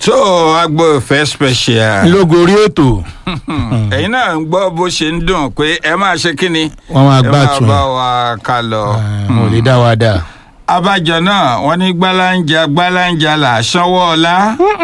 tó agbo ìfẹ́ special lógorí ètò ẹ̀yin náà ń gbọ́ bó ṣe ń dùn pé ẹ máa ṣe kí ni wọn máa ẹ gbà máa tún bá wa ká lọ. mo lè dá wa dà. abájọ náà wọ́n ní gbálàǹjà gbálàǹjà là á sanwó ọlá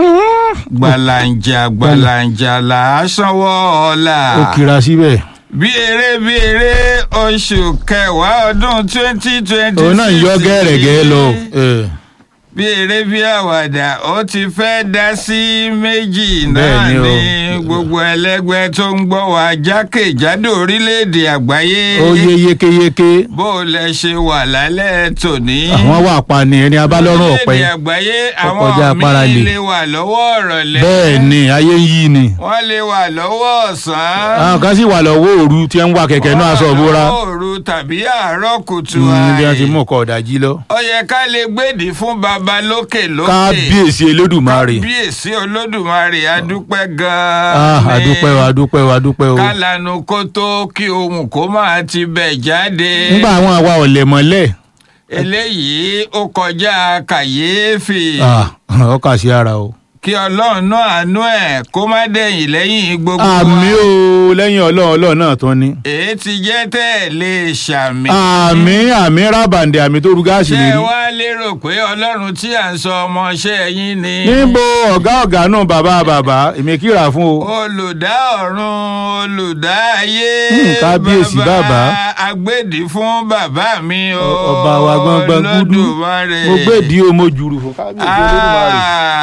gbálàǹjà gbálàǹjà là á sanwó ọlá ó kira síbẹ̀. bí eré bí eré oṣù kẹwàá ọdún twenty twenty òun náà ń yọ gẹ́rẹ́gẹ́ lọ. Eh, bí eré bí àwàdà ó ti fẹ́ dá sí méjì náà Bẹ́ẹ̀ ni o. ní gbogbo ẹlẹ́gbẹ́ tó ń gbọ́ wá jákèjádò orílẹ̀-èdè àgbáyé ó yé yékéyéké bó o lẹ ṣe wà lálẹ́ tòní. àwọn wà pa ni ẹni abálọ́rùn ọ̀pẹ orílẹ̀-èdè àgbáyé kọjá àwọn parale. míì lè wà lọ́wọ́ ọ̀rọ̀lẹ́ bẹ́ẹ̀ ni ayé ń yí ni. wọ́n lè wà lọ́wọ́ ọ̀sán àwọn kan sì wà lọ́wọ́ òru tí ń wa kẹ̀kẹ́ náà aṣọ ìbora. lọ́wọ́ òru tàbí àárọ̀ kùtù Mm, bí wọ́n ti àì. mú ọkọ̀ ọ̀dàjí lọ. ó yẹ ká lè gbèdì fún baba lókè lókè. kábíyèsí olódùmarè. kábíyèsí olódùmarè adúpẹ́ Ah, gan-an. ni. adúpẹ́ o adúpẹ́ o adúpẹ́ o. kálanu kó tó kí ohun kó máa ti bẹ̀ jáde. nígbà àwọn àwa ọ̀lẹ̀ mọ́lẹ̀. eléyìí ó kọjá kàyéfì. Ah, ọkà sí ara o. kí ọlọ́run náà àánú ẹ̀ kó má dẹ̀yìn lẹ́yìn gbogbo wa. àmì o lẹ́yìn ọlọ́run ọlọ́run náà tán ni. èyí ti jẹ́ tẹ́ ẹ̀ lè ṣàmì. àmì àmì rábàǹdẹ̀ àmì tó ru gáàsì ṣé lè ẹ rí. wá lérò pé ọlọ́run tí à ń sọ ọmọọṣẹ́ yín ni. níbo ọ̀gá ọ̀gá náà bàbá bàbá èmi kíra fún o. olùdá ọ̀run olùdá ayé. Hmm, kábíyèsí bàbá. agbèdì fún bàbá mi o. ọba wa gbọ́ngbọ́n gúdú Olódùmarè. mo gbèdí o mo jùrù fún kábíyèsí olódùmarè.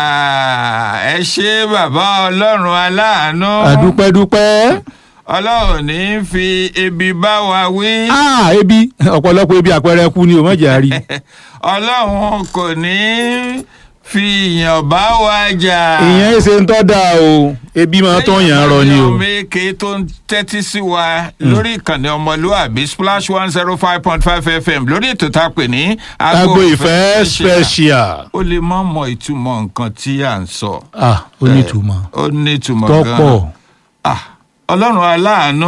Ah, ẹ ṣé bàbá ọlọ́run aláàánú. àdúpẹ́dúpẹ́. ọlọ́run ní í fi ebi bá wa wí. Ah, ebi ọ̀pọ̀lọpọ̀ ebi àpẹẹrẹ kú ni o mọ̀jà rí. ọlọ́run kò ní í fi ìyàn bá wa jà. ìyẹn ṣe ń tọ́ da o ebi máa tán yàn án rọ ni o. ọmọ èké tó ń tẹ́tí sí wa lórí ìkànnì ọmọlúwàbí splash one zero five point five fm lórí ètò tá a pè ní agbo ìfẹ́ special. ó lè má mọ ìtumọ̀ nǹkan tí à ń sọ. ah ó ní ìtumọ̀ ó ní ìtumọ̀ tọ́pọ̀ gan-an. Ah, ọlọ́run aláàánú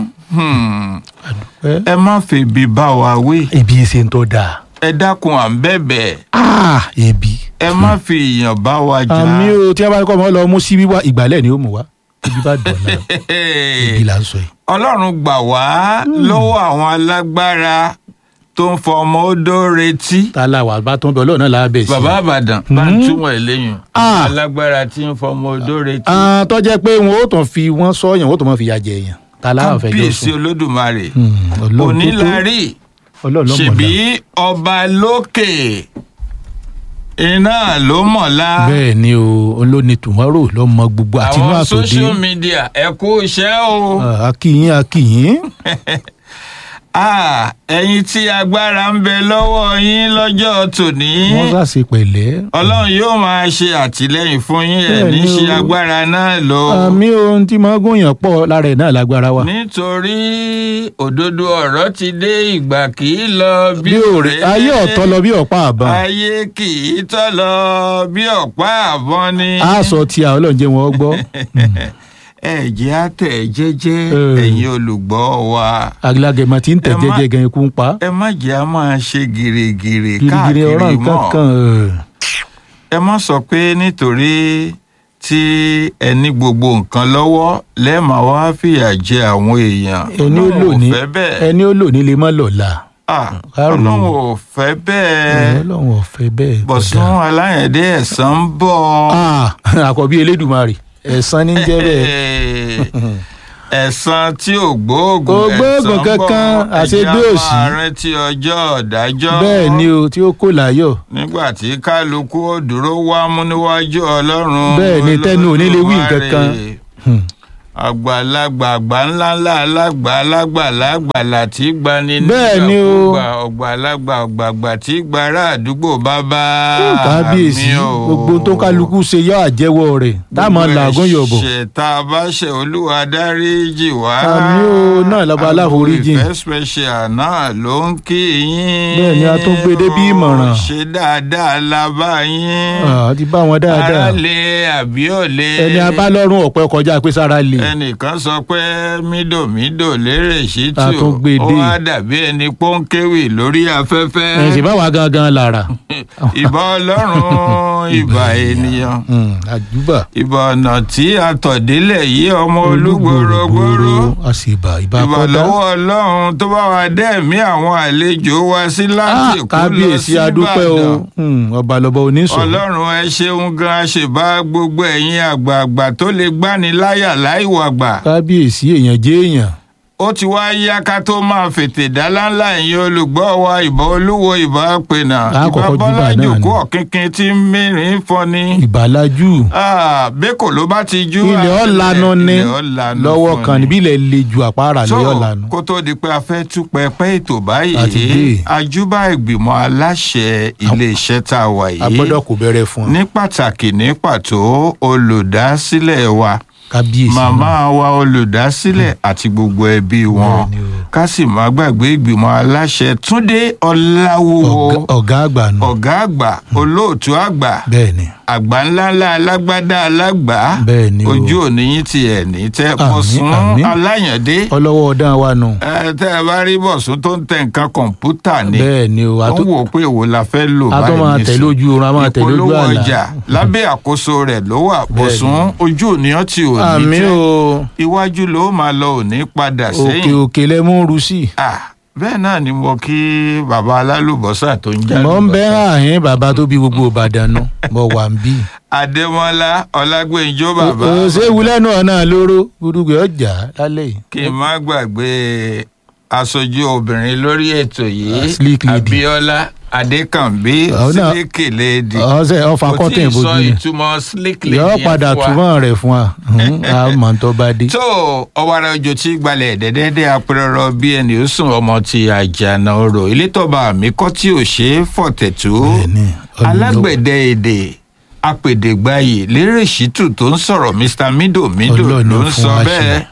hmm, àdúpẹ́. ẹ má febi bá wa wí ebi ṣe ń tọ́ da. ẹ dákun à ń bẹ̀bẹ̀ ah ebi. ẹ má fi ìyàn bá wa jà. àmì o tí a bá kọ́ ọmọ lọ mú síbí wá ìgbàlẹ̀ ni ó mú wá ebi bá dùn náà ebi là ń sọ yìí. ọlọ́run gbà wá lọ́wọ́ àwọn alágbára tó ń fọmọ odó retí. ta la wà bá tó ń bẹ ọlọ́run náà lábẹ́ sí. bàbá àbàdàn bá ń túmọ̀ ẹ̀ lẹ́yìn Ah. alágbára tí ń fọmọ odó retí. Ah, tó jẹ́ pé wọn ó tàn fi wọ́n sọ́yàn wọ́n ó tàn máa fi yà jẹ èèyàn ta la wà fẹ́ jọ kábíyèsí sùn. olódùmarè Hmm, Ọlọ́run tó tó. onílárí ọlọ́run ló mọ̀ ṣèbí la. ọba lókè iná ló mọ̀lá. bẹ́ẹ̀ ni o olóni tomorrow ló mọ gbogbo àtinú àwọn àtòdé. social media ẹ kú iṣẹ́ o. Ah, akíyín akíyín. Ah, ẹ̀yin tí agbára ń bẹ lọ́wọ́ yín lọ́jọ́ tòní. wọ́n ṣàṣe pẹ̀lẹ́. ọlọ́run yóò máa ṣe àtìlẹ́yìn fún yín ẹ̀ Bẹ́ẹ̀ ní ni ṣe o. agbára náà lọ. àmì ohun tí máa gúnyàn pọ̀ lára ẹ̀ náà lágbára wa. nítorí òdodo ọ̀rọ̀ ti dé ìgbà kì í lọ bí bí òrè òréré. ayé ọ̀tọ́ lọ bí ọ̀pá àbá. ayé kì í tọ́ lọ bí ọ̀pá àbọ̀n ni. a sọ tí a ọlọ́run jẹ́ wọn gbọ́. ẹ jẹ́ àtẹ̀ jẹ́jẹ́ Eh. ẹ̀yin olùgbọ́ wa. alágẹmọ tí ń tẹ̀ Ẹ má- jẹ́jẹ́ gan ikú ń pa. ẹ má jẹ́ a máa ṣe gìrìgìrì girigiri ọ̀rọ̀ káàkiri nǹkan mọ́. kan. ẹ má sọ pé nítorí tí ẹ ní gbogbo nǹkan lọ́wọ́ lẹ́ẹ̀ma wá fìyà jẹ àwọn èèyàn ẹni ó lò ní Ọlọ́run ò fẹ́ bẹ́ẹ̀ ẹni ó lò ní lè má lọ́la. Ah, Kárò. ọlọ́run ò fẹ́ bẹ́ẹ̀ ọlọ́run ò fẹ́ bẹ́ẹ̀. bọ̀sùn aláyẹ̀dé ẹ̀san ń bọ̀ Ah, àkọ́bí elédùmarè ẹ̀san ní jẹ́ bẹ́ẹ̀. ẹ̀san tí ò gbóògùn Kò gbóògùn ẹ̀san ń kankan, bọ̀. àṣegbé Ẹ jẹ́ á òṣì. máa rántí ọjọ́ ọ̀dájọ́ bẹ́ẹ̀ ni o tí ó kò láyọ̀. nígbà tí kálukú ó dúró wá mú níwájú ọlọ́run Bẹ́ẹ̀ ni, tẹ́nu ò ní lè wí nǹkan kan. Olódùmarè. Hmm. àgbàlagbà àgbà ńlá ńlá alágbà alágbà lágbàlà tí gbani Bẹ́ẹ̀ ni o. nígbàkúgbà, ọ̀gbàlagbà ọ̀gbàgbà tí gbàrà àdúgbò bàbá kábíyèsí mi o. gbogbo tó kálukú ṣe yọ àjẹwọ́ rẹ̀ táwọn làágùn yọ̀bọ̀. ẹ̀ṣẹ̀ tá a bá ṣe olúwa dáríjì wá. Àmì o, náà lọ́ba aláforíjì. Agbo ìfẹ́ special náà ló ń kí yín. Bẹ́ẹ̀ ni, a tún gbé dé bí ìmọ̀ràn. ṣe dáadáa la bá yín. Ah, ti bá wọn dáadáa ara lè àbí ò lè. ẹni abálọ́run ọ̀pẹ kọjá pé sára lè ẹnìkan sọ pé mídòmídò lérè A ṣítù tún gbé ó dé. wá dàbí ẹni pọ́ńkéwì lórí afẹ́fẹ́ ẹ̀ ṣe báwa gangan lára. ìbà ọlọ́run ìbà ènìyàn Mm, àjùbà. ìbà ọ̀nà tí a tọ̀ délẹ̀ yìí ọmọ olúgbòrògbòrò a sì bà ìbá ìbà kọ́dá. lọ́wọ́ ọlọ́run tó bá wa dẹ́ẹ̀mí àwọn àlejò wa sí láti Ah, Èkó lọ kábíyèsí sí adúpẹ́ o Ìbàdàn Mm, ọba lọ́ba oníṣòwò. ọlọ́run ẹ ṣeun gan aṣèbá gbogbo ẹ̀yin àgbààgbà tó lè gbani láyà láìwàgbà kábíyèsí èèyàn jẹ́ èèyàn. ó ti wá yá ká tó máa fètè dáláńlá ẹ̀yin olùgbọ́ wa ìbà olúwo ìbà pènà Á ìbà kọ́kọ́ júbà bọ́lá náà ni. jòkó ọ̀kínkín tí ń mìírín fọni ìbàlájú. bẹ́kò ló bá ti jú ilẹ̀ ọ̀lànà ni ilẹ̀ ọ̀lànà lọ́wọ́ fún kan ni. níbí ilẹ̀ le ju àpárá so lẹ́yọ̀ lànà. kó tó di pé a fẹ́ tú pẹpẹ ètò Àti báyìí dé. ajúbà ìgbìmọ̀ aláṣẹ iléeṣẹ́ tá a wà a yìí gbọ́dọ̀ kò bẹ̀rẹ̀ fún ọ. ní pàtàkì ní pàtó olùdásílẹ̀ wa kábíyèsí màmá wa olùdásílẹ̀ àti gbogbo ẹbí wọn Bẹ́ẹ̀ni o. ká sì má gbàgbé ìgbìmọ̀ aláṣẹ túndé ọláwúwo Ọ̀gá- ọ̀gá àgbà nù. ọ̀gá àgbà olóòtú àgbà bẹ́ẹ̀ni àgbà ńláńlá alágbádá alágbá Bẹ́ẹ̀ni o. ojú òní yín ti ẹ̀ ní tẹ́ Àmín, bọ̀sùn àmín. aláyàndé ọlọ́wọ́ ọ̀dán wa nù. ẹ tẹ́ ẹ bá rí bọ̀sùn tó ń tẹ nǹkan kọ̀ǹpútà ni bẹ́ẹ̀ni o ó ń àtó- wò pé èwo la fẹ́ lò a tó máa tẹ̀ lójú oorun a máa tẹ̀ lójú ìpolówó àlà. ọjà lábẹ́ àkóso rẹ̀ ló wà bọ̀sùn ojú òní ọ́ ti òní àmì tẹ́ o iwájú ló máa lọ òní padà òkè sẹ́yìn òkè lẹ mú ru sí. Ah, bẹ́ẹ̀ náà ni mo kí bàbá alálùbọ́sà tó ń já mọ̀ ń bẹ́ lùbọ́sà. àhín bàbá tó bí gbogbo ìbàdàn nù mọ̀ wà ń bí. adémọlá ọlágbèjọ bàbá òṣèwú lẹ́nu ọ̀nà lóró gbúdúgbẹ́ ọjà lálẹ́ yìí. kí n má gbàgbé aṣojú obìnrin lórí ètò yìí Ah, Slick Lady. abiola adékànbí Àwọn náà- sílíkì lady ọ̀sẹ̀ ọ̀fà kò tí kọ́tẹ̀ ì sọ ìbojú ni. ìtumọ̀ slick lady yọ yẹn padà fún wa. túmọ̀ rẹ̀ fún wa àmọ́ tó bá dé. tó ọwọ́ra ojú tí gbalẹ̀ dẹ́dẹ́dẹ́ apẹ̀rọ̀rọ̀ bí ẹni ó sùn ọmọ ti àjànà orò ilé tọ́ba àmì kọ́ tí ò ṣe é fọ̀tẹ̀tù Bẹ́ẹ̀ni, ọlọ́lọ́- alágbẹ̀dẹ èdè apèdègbàyè lérè ṣítù tó ń sọ̀rọ̀ mr mido mido Ọlọ́run ló ń fún sọ wa ṣe. bẹ́ẹ̀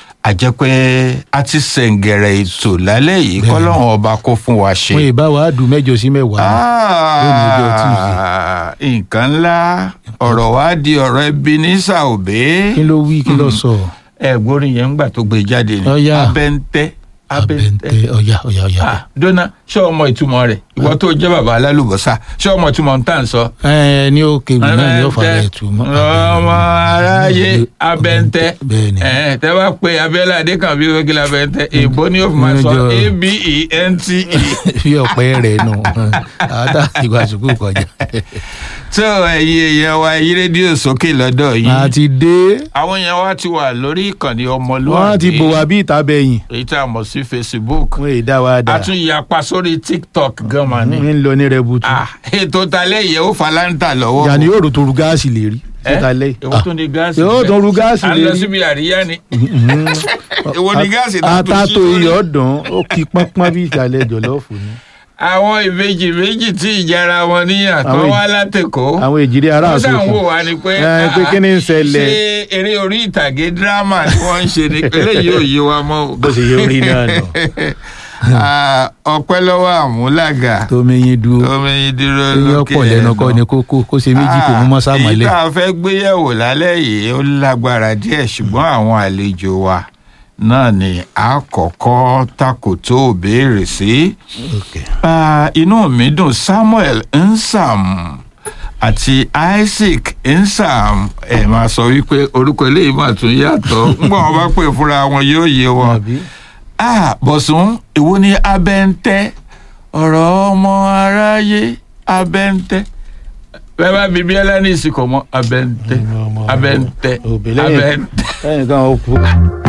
àjẹpẹ́ a ti sẹ̀ǹgẹ̀rẹ̀ ètò lálẹ́ yìí Bẹ́ẹ̀ni. kọ́lọ́run ọba kó fún wa ṣe. wọn ì bá wa dùn mẹ́jọ sí mẹ́wàá. lónìí ọjọ́ Ah, nǹkan ńlá ọ̀rọ̀ wa di ọ̀rọ̀ ẹbí ní sàòbé kí ló wí kí ló sọ. ẹ̀gbọ́n yẹn ńgbà tó gbé jáde ni Ọ̀yá. abẹ́ntẹ́ abẹ́ntẹ́ ọ̀yà ọ̀yà ọ̀yà. Ah, dọ́nà ṣé ọmọ ìtumọ̀ rẹ̀ ìwọ tó jẹ́ bàbá alálùbọ́sà ṣé ọmọ ìtumọ̀ ń tà ń sọ. ẹ ní òkè wù náà ní ọ̀fà rẹ̀ tù mọ́. ọmọ aráyé abẹ́ntẹ́ bẹ́ẹ̀ni. ẹ tẹ́ bá pe abẹ́lé adékànbí wẹ́gílẹ̀ abẹ́ntẹ́ èbó ni yóò fi máa sọ Níjọ́- a-b-e-n-t-e. fi ọ̀pẹ rẹ̀ nù àtà ìgbà sùkúù kọjá. tó ẹ̀yin èèyàn wa yí rédíò sókè lọ́dọ̀ yìí a ti dé àwọn èèyàn wa ti wà lórí ìkànnì ọmọlúwàbí wọ́n ti bò wá bí ìta bẹ̀yìn èyí tá a mọ̀ sí facebook wọ́n èyí dá wa dà a tún yapa sórí tiktok gan mà ní. ń lọ ní rẹbutu. Ah, ètò talẹ́ yẹ ó falanta lọ́wọ́. yanni yóò rò tó ru gáàsì lè rí. Ẹ́, síta lẹ́yìn. èwo tó ní gáàsì. yóò bẹ́ẹ̀? tó ru gáàsì a lè lọ rí. síbi àríyá ni. èwo ní gáàsì tó tún ata sí tó lórí? iyọ̀ dán ó kí pọ́npọ́n bí ìsàlẹ̀ jọ̀lọ́ọ̀fù ni. àwọn ìbejì méjì tí ìjára wọn níyà tó Àwọn wá látẹ̀kọ́. àwọn èjìrè ará wọ́n sàn wò àsopọ̀ wá ni pé. Ẹ, pé ah, kí ni ń ṣẹlẹ̀? ṣé eré orí ìtàgé dírámà ni wọ́n ń ṣe ni eléyìí ò yé wa mọ́ o. bó ṣe yẹ orí náà nù. Ah, ọpẹ́ lọ́wọ́ àmúlàgà tó mẹyin dúró omi yìí dúró eyín lókè ọ̀pọ̀ lẹ́nu ẹnu. kọ́ ni kókó kó ṣe méjì kò mú mọ́sá èyí mọ́lẹ̀. tá a fẹ́ gbéyẹ̀wò lálẹ́ yìí ó lágbára díẹ̀ ṣùgbọ́n àwọn àlejò wa náà ni a kọ́kọ́ takòtó béèrè sí. Okay. Ah, inú mi dùn Samuel Nsam àti Isaac Nsam ẹ máa sọ wípé orúkọ eléyìí máa tún yàtọ̀ ńgbọ́n wọn bá pè fúnra wọn yóò yé wọn Àbí? ah bọ̀sùn èwo ni abẹ́ntẹ́ ọ̀rọ̀ ọmọ aráyé abẹ́ntẹ́ bẹ́ẹ̀ bá bíbí ẹlẹ́ni ìsìnkọ̀ mọ́ abẹ́ntẹ́ Ọmọ- abẹ́ntẹ́ òbí lẹ́yìn- abẹ́ntẹ́. lẹ́yìn kan ó kú.